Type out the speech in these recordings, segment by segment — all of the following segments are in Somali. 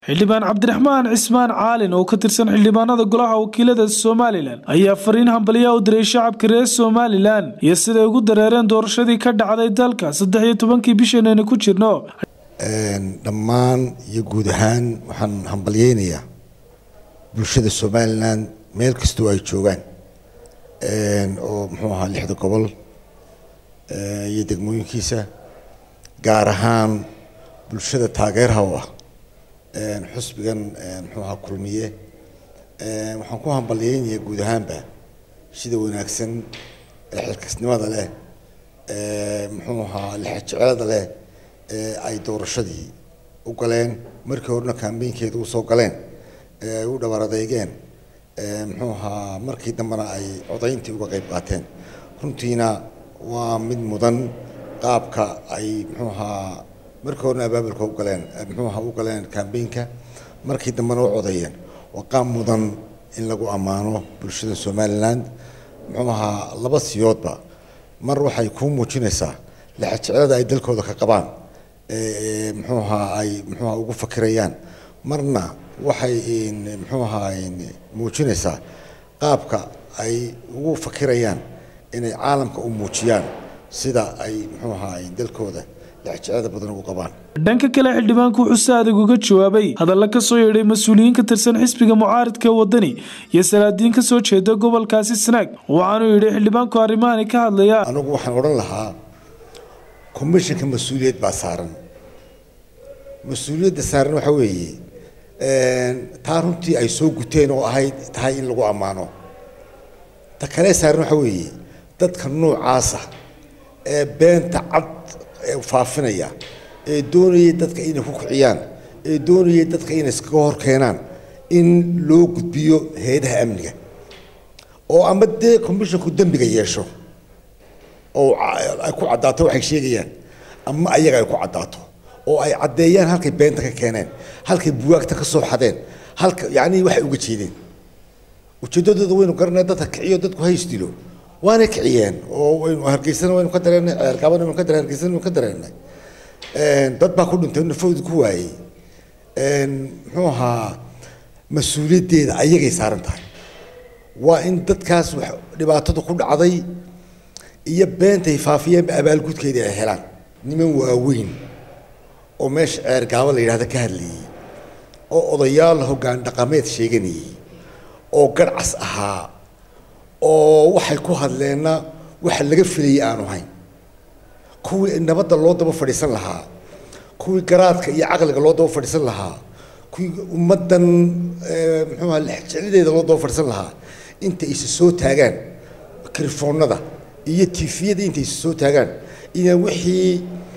xildhibaan cabdiraxmaan cismaan caalin oo ka tirsan xildhibaanada golaha wakiilada somalilan ayaa fariin hambaliya u diray shacabka reer somalilan iyo siday ugu dareereen doorashadii ka dhacday dalka saddex iyo tobankii bishanayna ku jirno dhammaan iyo guud ahaan waxaan hambalyeynayaa bulshada somalilan meel kastoo ay joogaan oo muxuu ahaa lixda gobol iyo degmooyinkiisa gaar ahaan bulshada taageerha u ah xusbigan muxuu ahaa kulmiye waxaan ku hambalyeynayaa guud ahaanba sida wanaagsan ee xilkasnimada leh muxuu ahaa lixajecelada leh ee ay doorashadii u galeen markii horena kambeynkeeda usoo galeen ay u dhabar adeygeen muxuu ahaa markii dambena ay codayntii uga qayb qaateen runtiina waa mid mudan qaabka ay muxuu ahaa markii horena abaabulka u galeen muxuu ahaa u galeen kambeynka markii dambena u codeeyeen waa qaab mudan in lagu ammaano bulshada somaliland muxuu ahaa laba siyoodba mar waxay kuu muujinaysaa lixajecelada ay dalkooda ka qabaan muxuu ahaa ay muxuu ahaa ugu fakirayaan marna waxay muxuu ahaa muujinaysaa qaabka ay ugu fakirayaan inay caalamka u muujiyaan sida ay muxuu ahaa dalkooda lixajecelada badan ugu qabaan dhanka kale xildhibaanku wuxuu si adag uga jawaabay hadalla ka soo yeedhay mas-uuliyiin ka tirsan xisbiga mucaaridka wadani iyo salaadiin ka soo jeeda gobolkaasi sanaag waxaanuu yidhi xildhibaanku arrimahani ka hadlaya anigu waxaan odhan lahaa commissionka mas-uuliyad baa saaran mas-uuliyadda saaran waxa weeye taa runtii ay soo guteen oo ahayd tahay in lagu ammaano ta kale saaran waxa weeye dadka noocaasa ee beenta cad ee faafinaya ee doonayay dadka inay ku kiciyaan ee doonayay dadka inay iskaga hor keenaan in loo gudbiyo hay-adaha amniga oo ama dee commissionku dembiga yeesho oo ay ku caddaato waxay sheegayaan ama ayaga ay ku caddaato oo ay caddeeyaan halkay beenta ka keeneen halkay buwaagta ka soo xadeen halka yacni waxay uga jeedeen ujeeddadooda waynu garanay dadka kiciyo dadku hays dilo waana kiciyeen oo waynu hargeysana waynu ka dareennay ceerkaabana waynu ka dareen hargeysana waynu ka dareennay dad baa ku dhintay nafooda ku waayey muxuu ahaa mas-uuliyaddeeda ayagay saaran tahay waa in dadkaas wax dhibaatadu ku dhacday iyo beentay faafiyeenba abaalgudkeeda ay helaan niman waaweyn oo meesha ceergaabo la yidhahda ka hadlayay oo odayaal hoggaan dhaqameed sheeganayay oo garcas ahaa oo waxay ku hadleenna waxa laga filayay aanu hayn kuwii nabadda loo daba fadhiisan lahaa kuwii garaadka iyo caqliga loo daba fadhiisan lahaa kuwii ummaddan muxuu aha lexjecladeeda loo daba fadhiisan lahaa inta isa soo taagaan krifoonada iyo tifiyada inta isa soo taagaan inaan wixii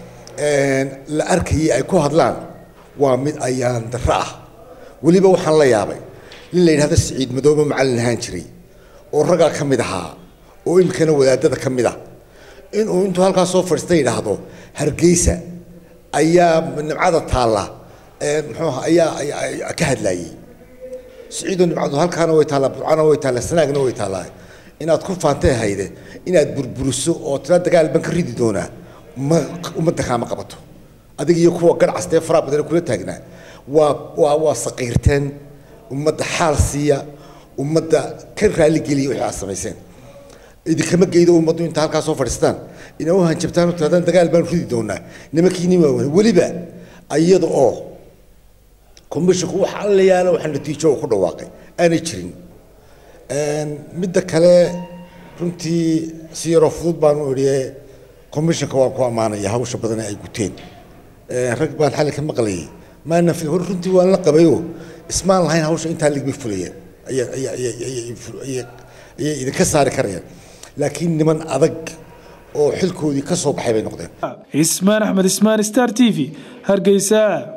la arkayay ay ku hadlaan waa mid ayaan darro ah weliba waxaan la yaabay nin la yidhahdo siciid madoobe macallin ahaan jiray oo raggaa ka mid ahaa oo imikana wadaadada ka mid ah inuu intuu halkaas soo fadhiista yidhaahdo hargeysa ayaa nimcada taalla muxuu aha ayaa ka hadlaayey siciidoo nimcadu halkaana way taallaa burcana way taallaa sanaagna way taallaa inaad ku faantay hayde inaad burburiso oo tira dagaal ban ka ridi doonaa ma ummadda kaama qabato adiga iyo kuwa garcastee faraha badan kula taagnaa waa waa waa saqiirteen ummadda xaal siiya ummadda ka raaligeliya wixii aad samayseen idinkama geydo ummaddu inta halkaa soo fadhiistaan ina u hanjabtaan tiraadaan dagaal baan ridi doonaa nimankiini waaweyn weliba iyada oo commissionku wax alla yaala waxa natiijo uu ku dhawaaqay aanay jirin midda kale runtii si yaroo fudud baan u idhi commissionka waan ku ammaanaya hawsha badan ay guteen rag baan xalli ka maqlayay maana fil hor runtii waan la qabayo ismaan lahayn hawsha intaa ligmay fulayeen ayay idinka saari karayaan laakiin niman adag oo xilkoodii ka soo baxay bay noqdeen ismaan axmed ismaan star t v hargeysa